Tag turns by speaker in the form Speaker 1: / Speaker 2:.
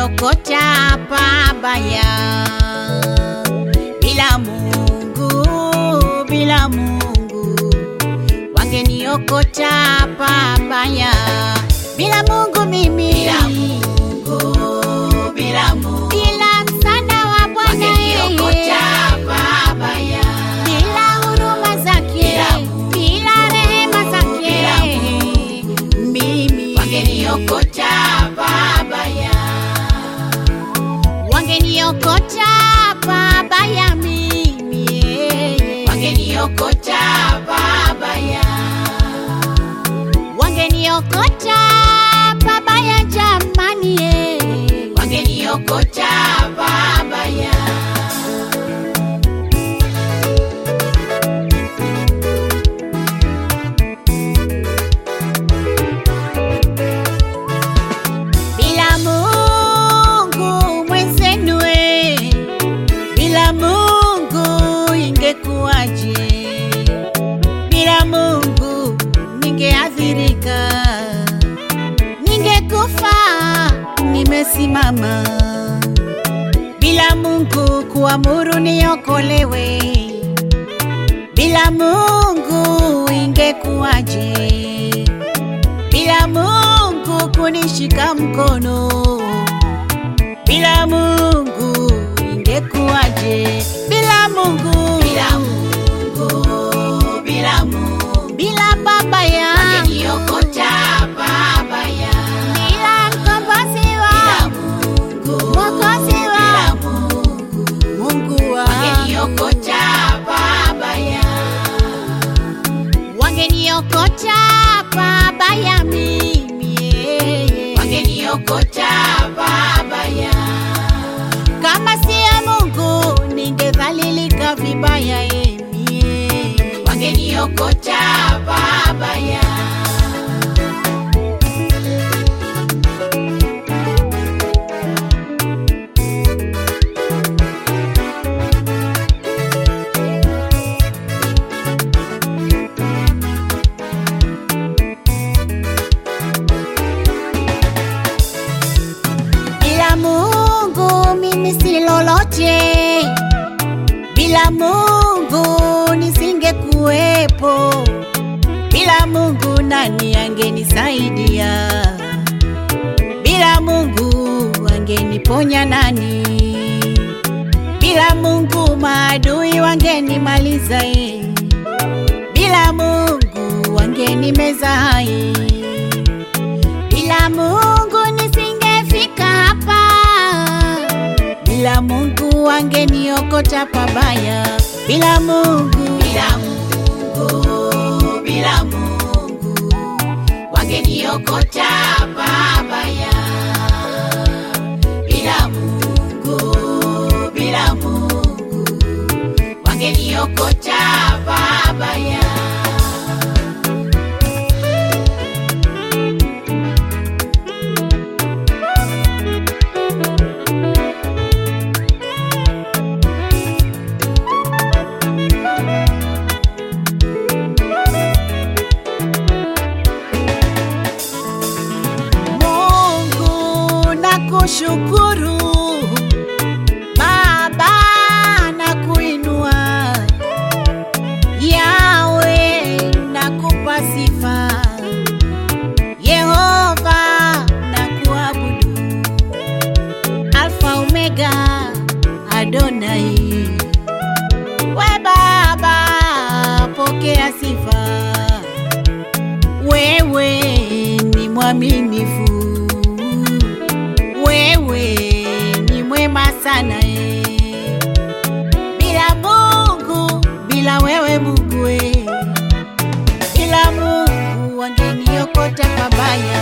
Speaker 1: wangeniokota pabaya. Bila Mungu, bila Mungu, wangeniokota pabaya. Bila Mungu mimi, bila Mungu, bila Mungu, bila msaada wa Bwana wangeniokota pabaya. Bila huruma zake, bila rehema zake, mimi wangeniokota pabaya wangeniokota pabaya mimi wangeniokota pabaya wangeniokota pabaya jamani wangeniokota pabaya bila Mungu mwenzenu we, bila Mungu ingekuwaje? Bila Mungu ningeathirika, ningekufa nimesimama. Bila Mungu kuamuru niokolewe, bila Mungu ingekuwaje? bila Mungu kunishika mkono, bila Mungu ingekuwaje? Bila Mungu, bila Mungu, bila Mungu, bila baba yangu wangeniokota baba yangu, bila mkombozi wangu, mwokozi wangu, Mungu wangu wangeniokota baba yangu wangeniokota pabaya mimi wangeniokota pabaya kama siya Mungu ningedhalilika vibaya emi wangeniokota pabaya bila Mungu mimi si lolote, bila Mungu nisingekuwepo, bila Mungu nani angenisaidia? Bila Mungu angeniponya nani? Bila Mungu maadui wangenimaliza, eh. bila Mungu wangenimeza hai bila Mungu nisingefika hapa, bila Mungu wangeniokota pabaya, bila Mungu, bila Mungu, bila Mungu wangeniokota pabaya, bila Mungu, bila Mungu wangeniokota pabaya. Mungu nakushukuru, Baba nakuinua, Yawe nakupa sifa, Yehova nakuabudu, Alfa Omega Adonai, we Baba pokea sifa wewe ni mwaminifu, wewe ni mwema sana e. Bila Mungu, bila wewe Mungu e, bila Mungu wangeniokota pabaya,